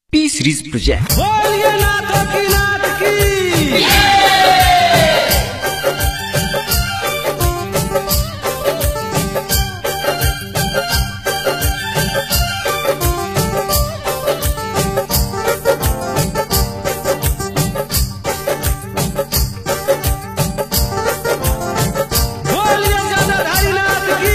T series project बोलिए नाथ की नाथ की बोलिए जटाधारी नाथ की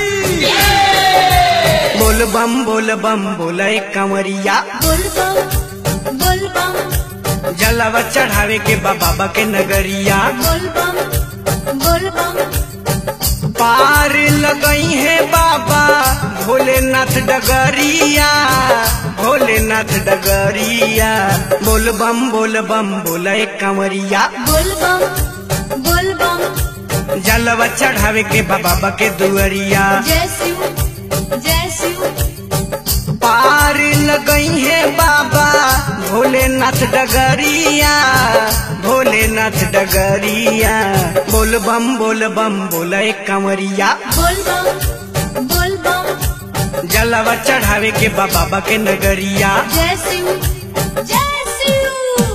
बोल बम बोल बम बोले कंवरिया बोलबम बोलबम जलवा चढ़ावे के बा बाबा के नगरिया बोलबम बोलबम पार लगई है बाबा भोलेनाथ डगरिया भोलेनाथ डगरिया बोल बम बोल बम बोले कंवरिया बोलबम बोलबम जलवा चढ़ावे के बा बाबा के दुअरिया जय शिव जय शिव पार लगई है बाबा भोलेनाथ डगरिया भोलेनाथ डगरिया बोल बम बोल बम बोले कंवरिया बोलबम बोलबम जलवा चढ़ावे के बा बाबा के नगरिया जय शिव जय शिव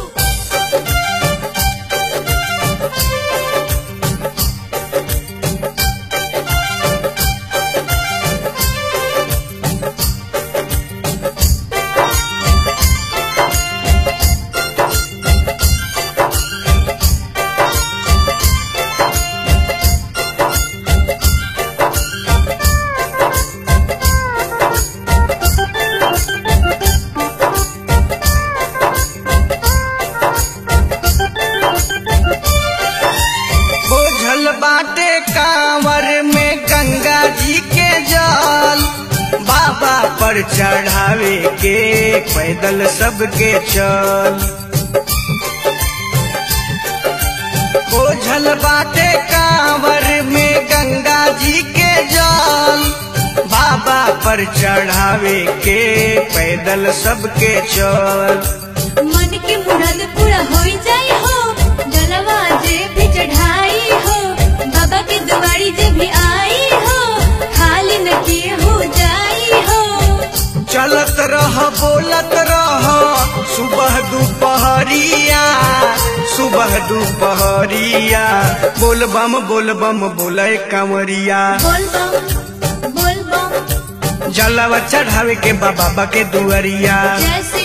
बोझल बाटे कांवर में गंगा जी के जल बाबा पर चढ़ावे के पैदल सबके चल बोझल बाटे कांवर में गंगा जी के जल बाबा पर चढ़ावे के पैदल सबके चल मन के मुराद पूरा हो जाए हो जलवा जे भी चढ़ाई हो बाबा के दुआरी जे भी आई हो खाली न के हो जाई हो चलत रह बोलत रह सुबह दोपहरिया सुबह दोपहरिया बोल बम बोल बम बोले कंवरिया बोलबम बोलबम जलवा चढ़ावे के बा बाबा के दुअरिया जय शिव